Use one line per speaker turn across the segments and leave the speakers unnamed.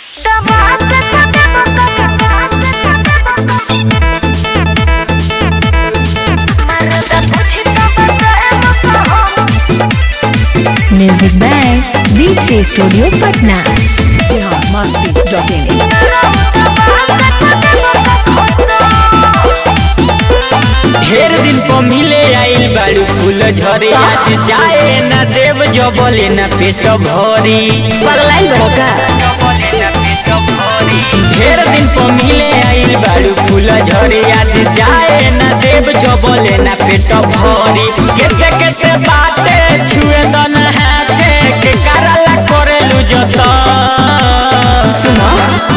music by बीचे studio Patna
ढेर दिन पर मिले आइल बाड़ू फूल झरे आज जाए न देव जबले न पेट भरी ढेर दिन पर मिले आइल बाड़ू फूल झरे आज जाए न देव जबले न पेट भरी केते केते बाते छुए दन हाथे के कराला करेलु जत सुनो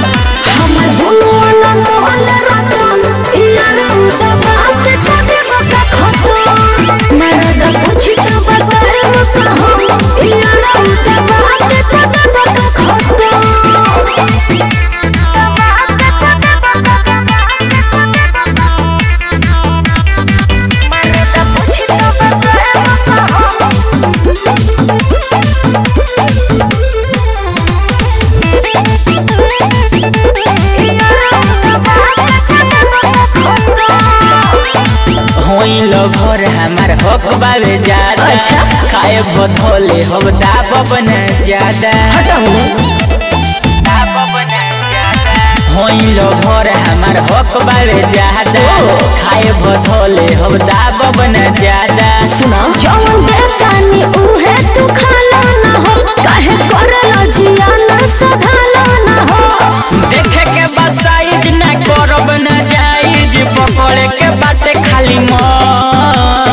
होइल घर हमार हक बावे ज्यादा खाए भथोले हम दाब बना ज्यादा होइल घर हमार हक बावे ज्यादा खाए भथोले हम दाब बना ज्यादा
जौन बेतानी उहे तू खाला ना हो काहे करला जियाना सधाला ना हो
देखे के बस साइज ना करब ना जाइज पकड़े के बाटे खाली मन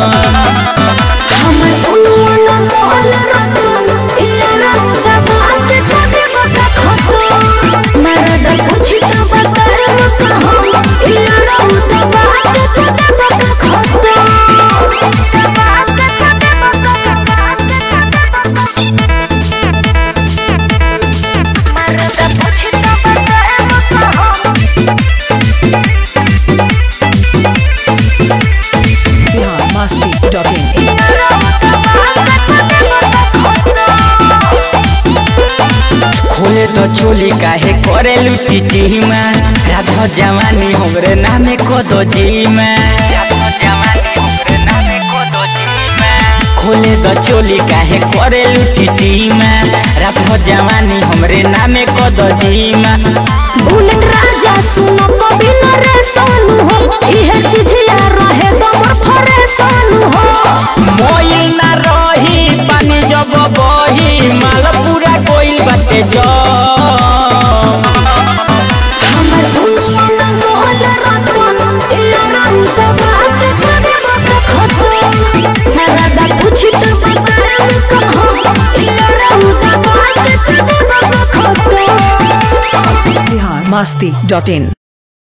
हमर दुनिया ना मोहल रतन इया रात बात कदे बका खतो मरद कुछ तो बताए कहां इया रात बात कदे बका खतो मरद कुछ तो बताए कहां
खोले तो चोली काहे करे लुटी टीमा राधो जवानी हमरे नामे को दो जीमा खोले तो चोली काहे करे लुटी टीमा राधो जवानी हमरे नामे को दो जीमा
बुलेट राजा सुनो कभी न रे सोनू हो इहे चिझिया रहे गमर फरे सोनू हो
मोइल ना रही पानी जब बही माल पूरा कोइल बाटे जो
हमर दुनिया न मोहल रतन इया रात बात करे बका खतो मरदा पूछ तो बताए कहां इया रात बात करे बका खतो
masti.in